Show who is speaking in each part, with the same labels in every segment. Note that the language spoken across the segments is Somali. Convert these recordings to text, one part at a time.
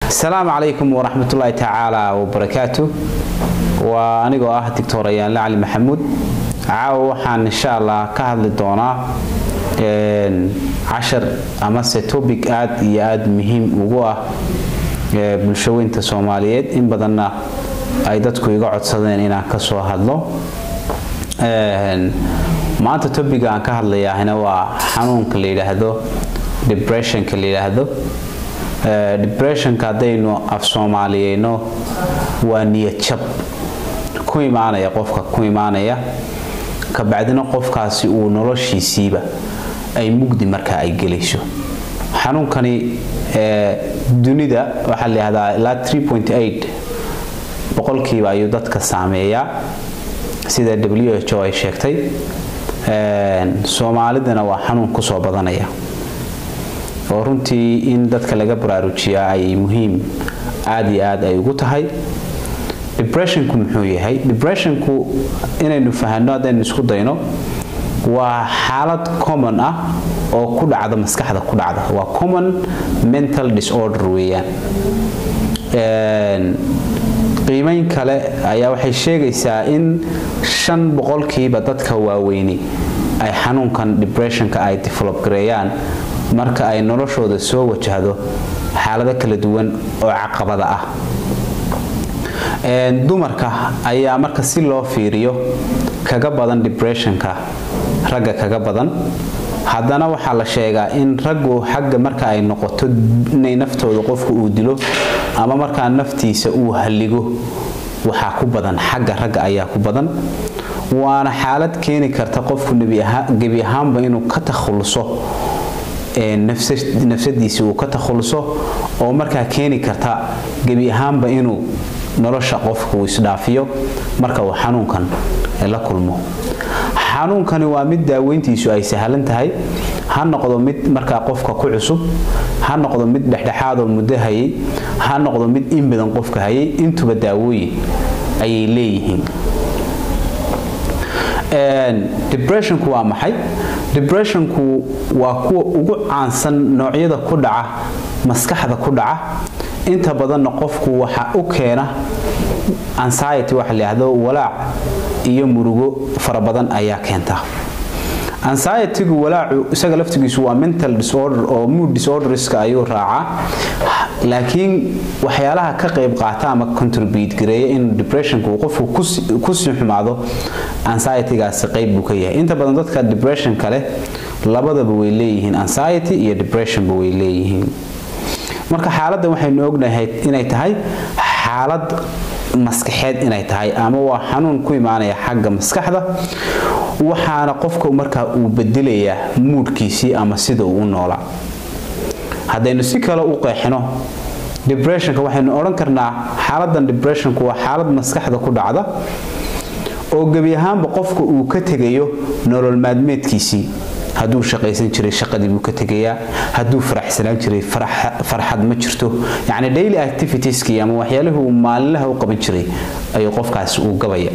Speaker 1: asalaamu calaykum waraxmatullaahi tacaala wabarakaatu waa anigoo ah doctor ayaanle cali maxamuud caawa waxaan insha allah ka hadli doonaa cashar amase topic aada iyo aada muhiim ugu ah bulshaweynta soomaaliyeed in badanna ay dadku iga codsadeen inaan ka soo hadlo maanta topiga aan ka hadlayaahina waa xanuunka la yidhaahdo depressionka la yidhaahdo depressionka haddaynu af soomaaliyeyno waa niyad jab ku imaanaya qofka ku imaanaya kabacdina qofkaasi uu noloshiisiiba ay mugdi markaa ay gelayso xanuunkani dunida waxaa la yihahdaa ilaa boqolkiiba ayuu dadka saameeyaa sida w h o ay sheegtay soomaalidana waa xanuun kusoo badanaya oo runtii in dadka laga baraarujiyaa ay muhiim aada iyo aad ay ugu tahay depressionku muxuu yahay depressionku inaynu fahanno haddaynu isku dayno waa xaalad common ah oo ku dhacda maskaxda ku dhacda waa common mental disorder weeyaan qiimeyn kale ayaa waxay sheegaysaa in shan boqolkiiba dadka waaweyni ay xanuunkan depressionka ay develop gareeyaan marka ay noloshooda soo wajahdo xaalado kala duwan oo caqabada ah dumarka ayaa marka si loo fiiriyo kaga badan depressionka ragga kaga badan haddana waxaa la sheegaa in raggu xagga marka ay noqoto inay naftooda qofku uu dilo ama markaa naftiisa uu halligo waxaa ku badan xagga ragga ayaa ku badan waana xaalad keeni karta qofku gebi ahaanba inuu ka takhuluso nafsadiisi uu ka takhuluso oo markaa keeni karta gebi ahaanba inuu nolosha qofka uu isdhaafiyo marka uu xanuunkan la kulmo xanuunkani waa mid daaweyntiisu ay sahlan tahay ha noqdo mid markaa qofka ku cusub ha noqdo mid dhexdhexaadoo muddo hayay ha noqdo mid in badan qofka hayay intuba daawooyin ayay leeyihiin depressionku waa maxay depressionku waa kuwa ugu caansan noocyada ku dhaca maskaxda ku dhaca inta badanna qofku waxa u keena anxiety waxa la yidhaahdo walaac iyo murugo fara badan ayaa keenta anxietygu walaacu isaga laftigiisu waa mental disorder oo mood disorderska ayuu raacaa laakiin waxyaalaha ka qayb qaata ama contribute gareeya in depressionku qofku kusii xumaado anxietygaasi qayb buu ka yahay inta badan dadka depressionka leh labadaba way leeyihiin anxiety iyo depressionba way leeyihiin marka xaaladdan waxaynu ognahay inay tahay xaalad maskaxeed inay tahay ama waa xanuun ku imaanaya xagga maskaxda waxaana qofka markaa uu bedelayaa muudhkiisii ama sida uu u noolaa haddaynu si kale u qeexino depressionka waxaynu odhan karnaa xaaladan depressionku waa xaalad maskaxda ku dhacda oo gebi ahaanba qofka uu ka tegayo nolol maadmeedkiisii hadduu shaqaysan jiray shaqadii buu ka tegayaa hadduu faraxsanaan jiray farxad ma jirto yacni daily activitieski ama waxyaalihii uu maalinlaha u qaban jiray ayuu qofkaasi uu gabaya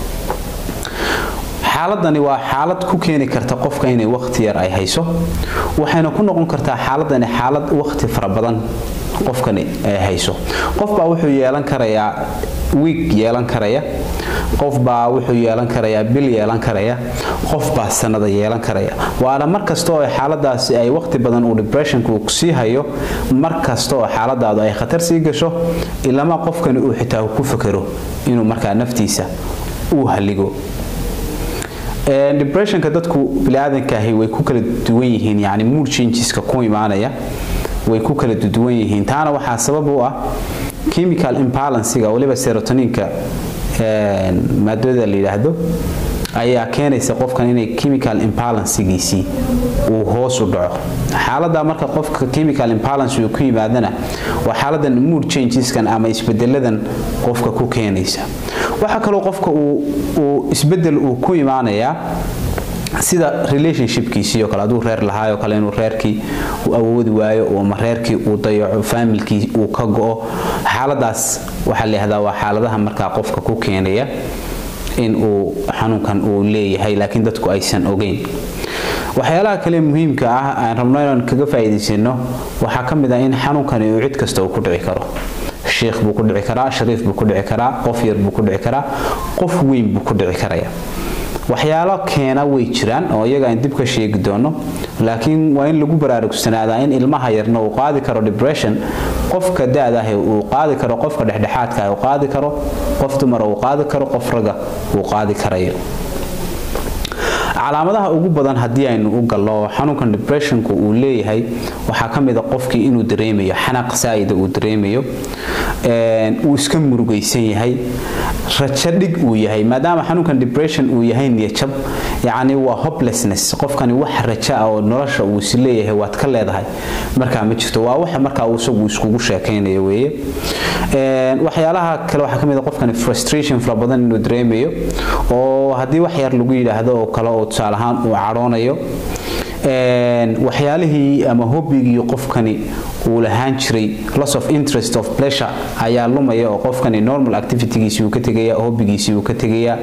Speaker 1: xaaladani waa xaalad ku keeni karta qofka inay waqti yar ay hayso waxayna ku noqon kartaa xaaladani xaalad waqti fara badan qofkani ay hayso qofbaa wuxuu yeelan karayaa wiig yeelan karaya qofbaa wuxuu yeelan karayaa bil yeelan karaya qofbaa sanada yeelan karaya waana mar kasta oo xaaladaasi ay waqti badan uu depressionku sii hayo mar kasta oo xaaladaadu ay khatar sii gasho ilama qofkani uu xitaa ku fakero inuu markaa naftiisa uu halligo depressionka dadku biniaadankahi way ku kala duwan yihiin yani mood changeska ku imaanaya way ku kala duwan yihiin taana waxaa sabab u ah chemical imbalansiga waliba serotoninka maadada la yidhaahdo ayaa keenaysa qofkan inay chemical imbalansigiisii uu hoos u dhaco xaalada marka qofka chemical imbalance uu ku yimaadana waa xaaladan mood changeskan ama isbedeladan qofka ku keenaysa waxaa kaloo qofka uu isbedel uu ku imaanayaa sida relationshipkiisii oo kale hadduu reer lahaayoo kale inuu reerkii uu awoodi waayo ama reerkii uu dayaco faamilkii uu ka go-o xaaladaas waxaa la yihahdaa waa xaaladaha markaa qofka ku keenaya in uu xanuunkan uu leeyahay laakiin dadku aysan ogeyn waxyaalaha kale muhiimka ah aan rabno inaan kaga faa'iidaysano waxaa ka mid ah in xanuunkani uu cid kasta uu ku dhici karo sheekh buu ku dhici karaa shariif buu ku dhici karaa qof yar buu ku dhici karaa qof weyn buu ku dhici karaya waxyaalo keena way jiraan oo iyaga aan dib ka sheegi doono laakiin waa in lagu baraarugsanaada in ilmaha yarna uu qaadi karo depression qofka da-da ah uu qaadi karo qofka dhexdhexaadka ah uu qaadi karo qof dumara uu qaadi karo qof raga uu qaadi karayo calaamadaha ugu badan haddii aynu u gallo xanuunkan depressionku uu leeyahay waxaa ka mid a qofkii inuu dareemayo xanaaq saa'ida uu dareemayo uu iska murugaysan yahay rajo dhig uu yahay maadaama xanuunkan depression uu yahay niyajab yacni waa hopelessness qofkani wax rajo ah oo nolosha uu is leeyahay waad ka leedahay markaa ma jirto waa waxa markaa uu isagu iskugu sheekaynayo weeye waxyaalaha kale waxaa ka mid a qofkani frustration fara badan inuu dareemayo oo haddii wax yar lagu yidhaahdo oo kale oo tusaale ahaan uu cadhoonayo waxyaalihii ama hobigii qofkani uu lahaan jiray loss of interest of pleasure ayaa lumaya oo qofkani normal activitygiisii uu ka tegaya hobigiisii uu ka tegaya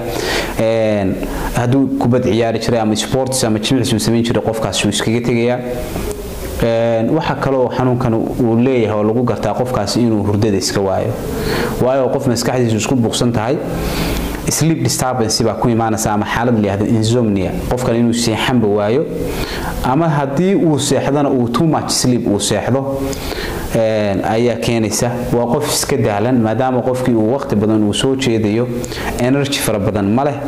Speaker 1: hadduu kubad ciyaari jiray ama sports ama jimicsi uu samayn jiray qofkaasi uu iskaga tegaya waxa kaloo xanuunkan uu leeyahay oo lagu gartaa qofkaasi inuu hurdada iska waayo waayo qof maskaxdiisu isku buuqsan tahay sleep disturbance baa ku imaanaysa ama xaalad la yidhahdo insomnia qofkan inuu seexanba waayo ama haddii uu seexdana uu too much sleep uu seexdo ayaa keenaysa waa qof iska daalan maadaama qofkii uu waqti badan uu soo jeedayo energy fara badan ma leh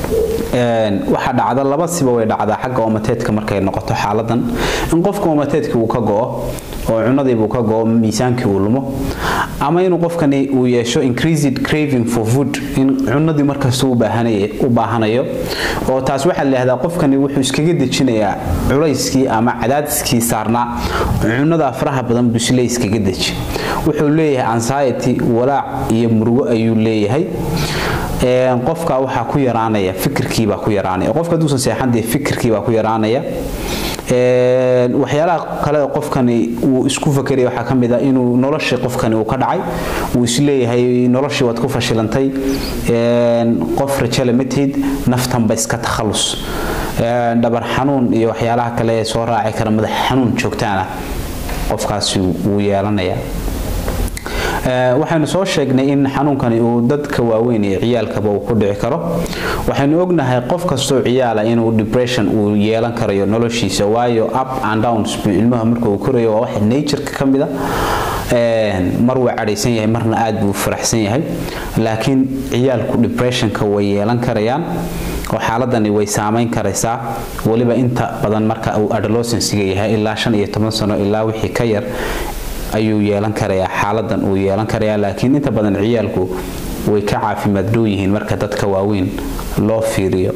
Speaker 1: waxaa dhacda laba siba way dhacdaa xagga omateedka markay noqoto xaaladan in qofka omateedka uu ka go'o oo cunadiibuu ka go'o miisaankii uu lumo ama inuu qofkani uu yeesho increased craving for food in cunadii markasta u baahanayo oo taas waxaa la yidhahdaa qofkani wuxuu iskaga dejinayaa culayskii ama cadaadiskii saarnaa cunada faraha badan busle iskaga deji wuxuu leeyahay anxiety walaac iyo murugo ayuu leeyahay qofka waxaa ku yaraanaya fikirkiibaa ku yaraanaya qofka haduusan seexan dee fikirkiibaa ku yaraanaya waxyaalaha kale qofkani uu isku fakeraya waxaa ka mid ah inuu noloshii qofkani uu ka dhacay uu isleeyahay noloshii waad ku fashilantay qof rajale ma tihid naftanba iska takhallus dhabar xanuun iyo waxyaalaha kale ee soo raaci kara madax xanuun joogtaana qofkaasi wuu yeelanaya waxaynu soo sheegnay in xanuunkani uu dadka waaweyn iyo ciyaalkaba uu ku dhici karo waxaynu ognahay qof kastoo ciyaala inuu depression uu yeelan karayo noloshiisa waayo up and downs buu ilmaha marka uu korayo waa wax natureka ka mid a mar waa cadhaysan yahay marna aad buu faraxsan yahay laakiin ciyaalku depressionka way yeelan karayaan oo xaaladani way saamayn karaysaa weliba inta badan marka uu adolescensiga yahay ilaa shan iyo toban sano ilaa wixii ka yar ayuu yeelan karayaa xaaladan uu yeelan karayaa laakiin inta badan ciyaalku way ka caafimaad dhow yihiin marka dadka waaweyn loo fiiriyo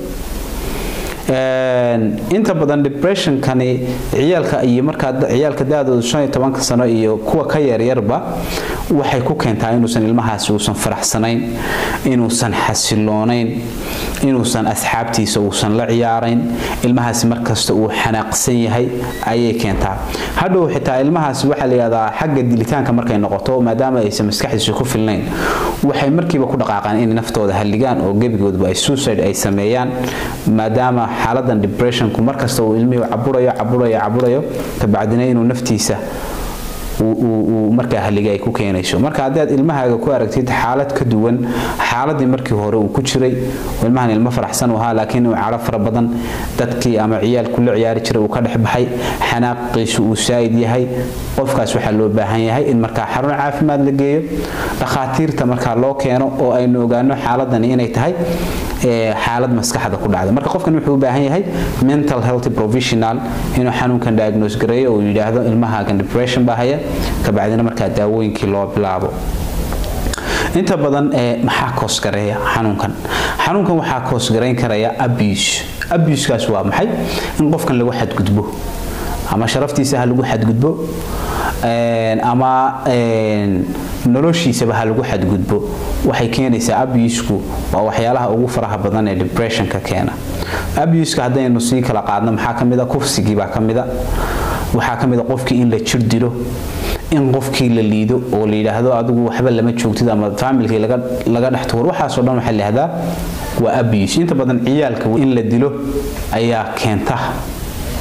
Speaker 1: inta badan depressionkani ciyaalka iyo markaa ciyaalka da-dooda shan iyo tobanka sano iyo kuwa ka yaryarba waxay ku keentaa inuusan ilmahaasi uusan faraxsanayn inuusan xasiloonayn inuusan asxaabtiisa uusan la ciyaarayn ilmahaasi markasta uu xanaaqsan yahay ayay keentaa hadhow xitaa ilmahaasi waxaa la yidhahdaa xagga dilitaanka markay noqoto maadaama aysan maskaxdiisa ku filnayn waxay markiiba ku dhaqaaqaan inay naftooda halligaan oo gebigoodba ay suicide ay sameeyaan maadaama xaaladan depressionku markasta uu ilmihii caburayo caburayo caburayo kabacdina inuu naftiisa uu markaa halliga ay ku keenayso marka haddaad ilmahaaga ku aragtid xaalad ka duwan xaaladii markii hore uu ku jiray ilmahan ilmo faraxsan u ahaa laakiin uu cadho fara badan dadkii ama ciyaalku la ciyaari jiray uu ka dhex baxay xanaaqiisu uu saa'id yahay qofkaas waxaa loo baahan yahay in markaa xarun caafimaad la geeyo dhakhaatiirta markaa loo keeno oo aynu ogaano xaaladani inay tahay xaalad maskaxda ku dhacda marka qofkan wuxuu u baahan yahay mental health professional inuu xanuunkan diagnose gareeyo oo yidhaahdo ilmahaagan depression baa haya kabacdina markaa daawooyinkii loo bilaabo inta badan maxaa koosgareeya xanuunkan xanuunkan waxaa koosgarayn karaya abuse abusekaas waa maxay in qofkan lagu xadgudbo ama sharaftiisa ha lagu xadgudbo ama noloshiisaba ha lagu xadgudbo waxay keenaysaa abusku waa waxyaalaha ugu faraha badan ee depressionka keena abuska haddaynu sii kala qaadno maxaa ka mida kufsigii baa ka mida waxaa ka mida qofkii in la jir dilo in qofkii la liido oo la yidhaahdo adigu waxba lama joogtid ama faamilkii laga dhex tuuro waxaasoo dhan waxaa la yidhahdaa waa abuse inta badan ciyaalka in la dilo ayaa keenta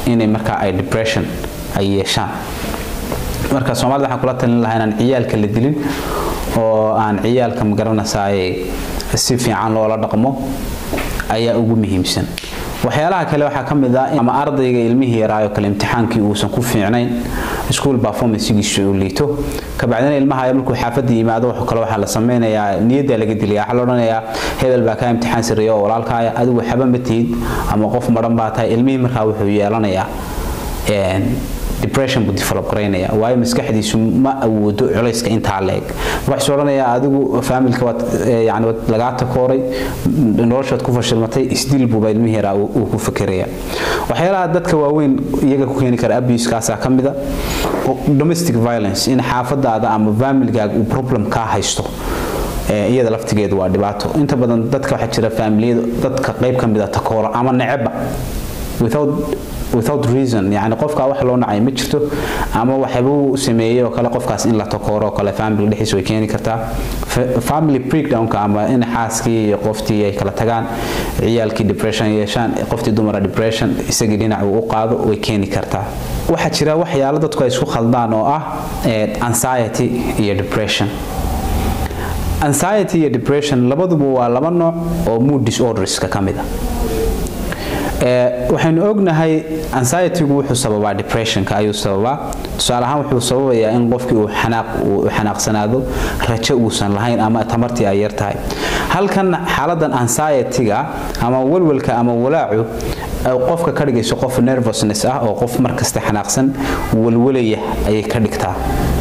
Speaker 1: inay markaa ay depression ay yeeshaan marka soomaalida waxaan kula talin lahaa inaan ciyaalka la dilin oo aan ciyaalka magaranaysaay si fiican loola dhaqmo ayaa ugu muhiimsan waxyaalaha kale waxaa ka mid ah ama ardayga ilmihii yaraayo kale imtixaankii uusan ku fiicnayn school performancegiisu uu liito kabacdina ilmaha markuu xaafadda yimaado wax kale waxaa la sameynayaa niyadda laga dilaya waxaa la odhanayaa hebel baa kaa imtixaan sareeya oo walaalkaaya adigu waxba ma tihid ama qof madhan baa tahay ilmihii markaa wuxuu yeelanayaa depression buu develop garaynaya waayo maskaxdiisu ma awoodo culayska intaa leeg waxaa odhanayaa adigu faamilka waad yani waad lagaa takooray noloshaad ku fashilmatay isdil buuba ilmihi yaraa uu ku fekeraya waxyaalaha dadka waaweyn iyaga ku keeni kara abuse-kaasaa ka mida domestic violence in xaafadaada ama faamilgaaga uu problem kaa haysto iyada laftigeedu waa dhibaato inta badan dadka waxaa jira faamiliyada dadka qayb ka mida takoora ama neceba without without reason yani qofka wax loo nacay ma jirto ama waxbuu sameeyey oo kale qofkaas in la takooro oo kale family dhexdiisa way keeni kartaa family breakdownka ama in xaaskii iyo qoftii ay kala tagaan ciyaalkii depression yeeshaan qoftii dumara depression isagii dhinac uu u qaado way keeni kartaa waxaa jira waxyaalo dadku ay isku khaldaan oo ah anxiety iyo depression anxiety iyo depression labaduba waa laba nooc oo mood disorderska ka mid a waxaynu ognahay anxietygu wuxuu sababaa depressionka ayuu sababaa tusaale ahaan wuxuu sababayaa in qofkii uu xanaaq uu xanaaqsanaado rajo uusan lahayn ama tamartii ay yar tahay halkan xaaladan anxietyga ama walwalka ama walaacu qofka ka dhigayso qof nervousness ah oo qof markasta xanaaqsan walwalaya ayay ka dhigtaa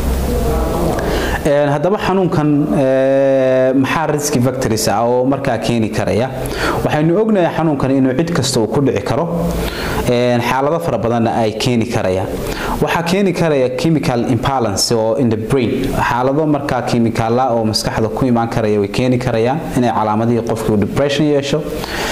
Speaker 1: haddaba xanuunkan maxaa riski factories ah oo markaa keeni karaya waxaynu ognahay xanuunkan inuu cid kasta uu ku dhici karo xaalado fara badanna ay keeni karayaan waxaa keeni karaya chemical imbalance oo in the brain xaalado markaa chemicala oo maskaxda ku imaan karaya way keeni karayaan inay calaamadihii qofkii depression yeesho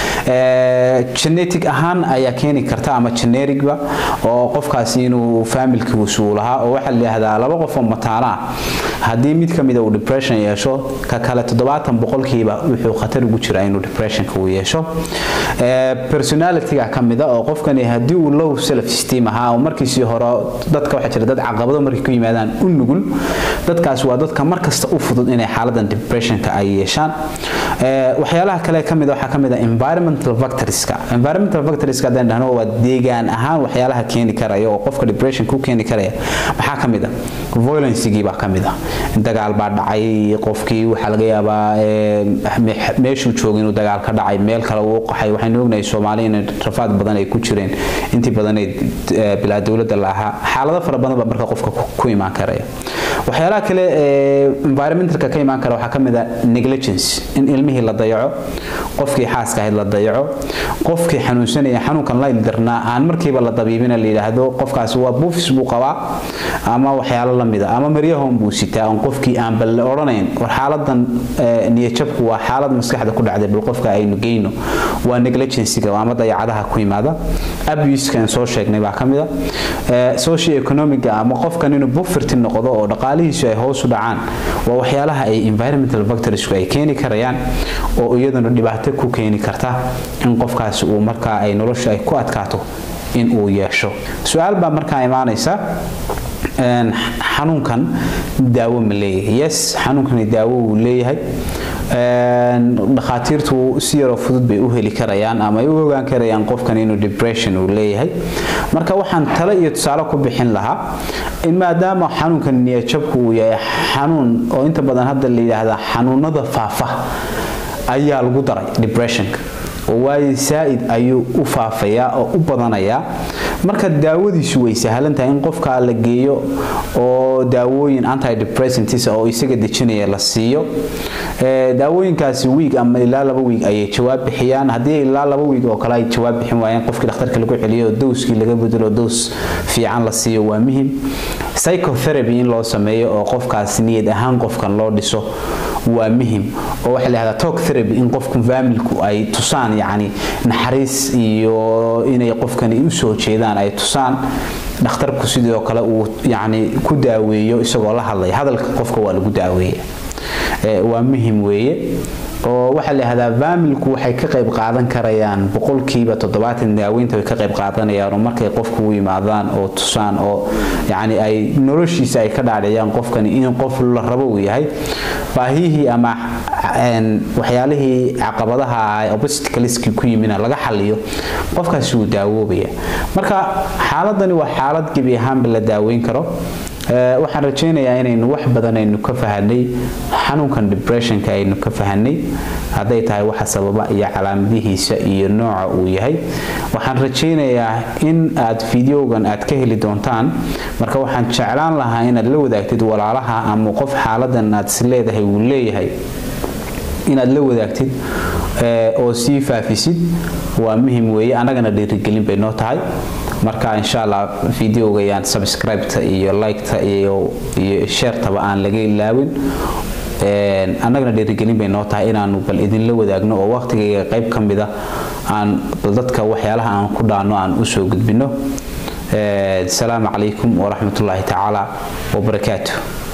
Speaker 1: genetic ahaan ayaa keeni karta ama genericba oo qofkaasi inuu familkiisu uu lahaa oo waxaa la yidhaahdaa laba qof oo mataana haddii mid ka mida uu depression yeesho ka kale toddobaatan boqolkiiba wuxuu khatar ugu jiraa inuu depressionka uu yeesho personalityga ka mida oo qofkani haddii uu low self esteem ahaa oo markiisii hore dadka waxaa jira dad caqabado markay ku yimaadaan u nugul dadkaas waa dadka markasta u fudud inay xaaladan depressionka ay yeeshaan waxyaalaha kale ka mid waxaa ka mid ah environmental factorska environmental factorska haddaan dhahno waa deegaan ahaan waxyaalaha keeni karaya oo qofka depression ku keeni karaya maxaa ka mid ah violencegii baa ka mid ah dagaal baa dhacay qofkii waxaa laga yaabaa meeshuu joogay inuu dagaal ka dhacay meel kale uu qaxay waxaynu ognahay soomaali in rafaad badan ay ku jireen intii badanay bilaa dowladda la ahaa xaalado fara badan baa marka qofka ku imaan karaya waxyaalaha kale environmentalka ka imaan kara waxaa ka mid ah negligence in ilmihii la dayaco qofkii xaaska ahayd la dayaco qofkii xanuunsanaya xanuunkan la ildarnaa aan markiiba la dabiibina la yidhaahdo qofkaasi waa buufis buu qabaa ama waxyaalo la mida ama maryahon buu sitaa on qofkii aan bal la odhanayn war xaaladan niyajabku waa xaalad maskaxda ku dhacday bal qofka aynu geyno waa negligenciga ama dayacadaha ku yimaada abuskan soo sheegnay baa ka mid a social economiga ama qofkan inuu bufirti noqdo oo dhaqaalihiisu ay hoos u dhacaan waa waxyaalaha ay environmental factorsku ay keeni karayaan oo iyaduna dhibaato ku keeni karta in qofkaasi uu markaa ay nolosha ay ku adkaato in uu yeesho su-aal baa markaa imaanaysa xanuunkan daawo ma leeyahay yes xanuunkani daawo wuu leeyahay dhakhaatiirtu si yaroo fudud bay u heli karayaan ama ay u ogaan karayaan qofkan inuu depression uu leeyahay marka waxaan talo iyo tusaale ku bixin lahaa in maadaama xanuunkan niyajabku uu yahay xanuun oo inta badan hadda la yidhaahdaa xanuunada faafa ayaa lagu daray depressionka oo waayo saa'id ayuu u faafayaa oo u badanayaa marka daawadiisu way sahlan tahay in qofka la geeyo oo daawooyin antidepressants oo isaga dejinaya la siiyo daawooyinkaasi wiig ama ilaa laba wiig ayay jawaab bixiyaan haddii ilaa laba wiig oo kale ay jawaab bixin waayeen qofkii dhakhtarka lagu celiyo oo dowskii laga bedelo dows fiican la siiyo waa muhim psychotherapy in loo sameeyo oo qofkaas niyad ahaan qofkan loo dhiso waa muhim oo waxa la yidhahdaa talk therapy in qofku faamilku ay tusaan yacni naxariis iyo inay qofkani u soo jeedaan ay tusaan dhakhtarku sidoo kale uu yacni ku daaweeyo isagoo la hadlaya hadalka qofka waa lagu daaweeya waa muhim weeye oo waxaa la yidhahdaa faamilku waxay ka qayb qaadan karayaan boqolkiiba toddobaatan daaweynta way ka qayb qaadanayaan oo markay qofku u yimaadaan oo tusaan oo yacni ay noloshiisa ay ka dhaadhiciyaan qofkani in qof la rabo uu yahay baahiyihii ama waxyaalihii caqabadaha obsticleski ku yimina laga xaliyo qofkaasi wuu daawoobaya marka xaaladani waa xaalad gebi ahaanba la daaweyn karo waxaan rajaynayaa inaynu wax badan aynu ka fahanay xanuunkan depressionka aynu ka fahanay hadday tahay waxa sababa iyo calaamadihiisa iyo nooca uu yahay waxaan rajaynayaa in aad fideogan aad ka heli doontaan marka waxaan jeclaan lahaa inaad la wadaagtid walaalaha ama qof xaaladan aad is leedahay uu leeyahay inaad la wadaagtid oo sii faafisid waa muhim weeye annagana dhiirigelin bay noo tahay marka insha allah videoga yaan subscribe-ta iyo like-ta iyo iyo share-taba aan laga ilaawin annagana dhiirigelin bay noo tahay inaanu bal idinla wadaagno oo waqtigayga qayb ka mida aan bal dadka waxyaalaha aan ku dhaano aan usoo gudbino asalaamu calaykum waraxmatullaahi tacaala wabarakaatuh